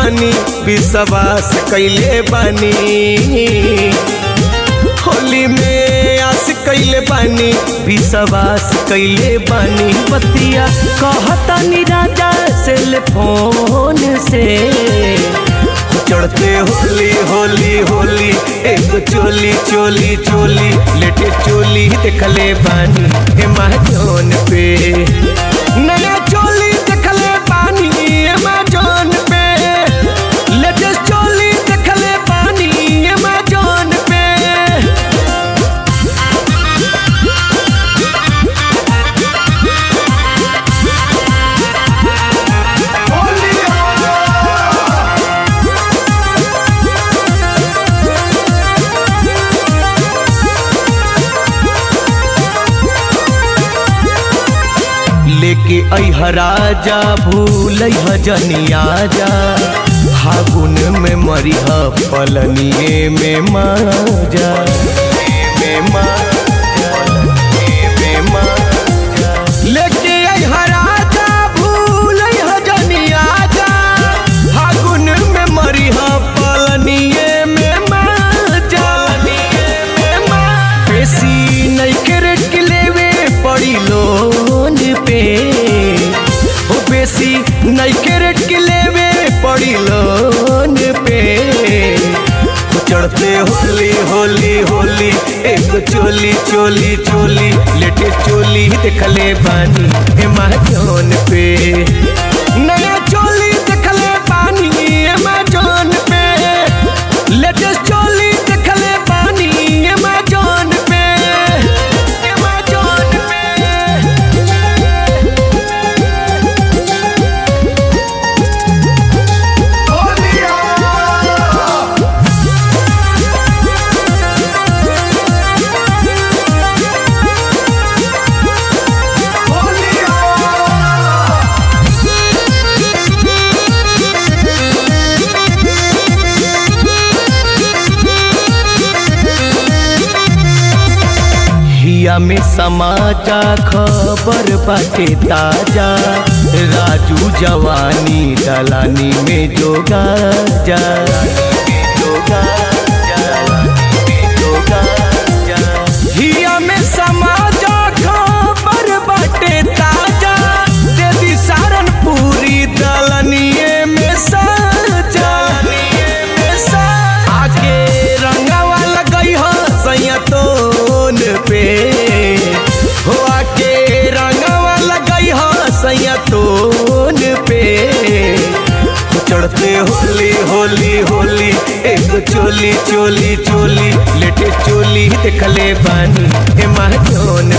बानी विश्वास कैले बानी होली में आस कैले बानी विश्वास कैले बानी बतिया कहतानी राजा से ले फोन से चढ़ते होली होली होली एक चोली चोली चोली लेटे चोली देखले बानी एमेजोन पे नया चोली देखले बानी एमेजोन पे लेटेस्ट चोली देखले बानी एमेजोन पे लेके अह राजा भूल जनिया जा फागुन में मरिह पलनिए में माजा में माजा, में माजा। लेके अह राजा भूल जनिया जा फागुन में मरिह पलनिए में माजा में माजा। बेसी नइखे रेट के लेवे पड़ी लोन पे ओ बेसी नइखे रेट के लेवे पड़ी लोन पे ओ चढ़ते होली होली होली एक चोली चोली चोली लेटे चोली देखले बानी एमेजोन पे नया चोली देखले बानी एमेजोन पे लेटेस्ट चोली देखले बानी एमेजोन पे एमेजोन पे हिया में समाचा खबर बाटे ताजा राजू जवानी दलानी में जोगा जा जोगा हिया में समाचा खबर बाटे ताजा दे दी सारनपुरी दलनिए में साजा आगे रंगावा लगई हो सैयतोन पे हो आके रंगावा लगई हो सैयतोन पे हो चढ़ते होली होली होली एक चोली चोली चोली लेटे चोली देखले बानी एमेजोन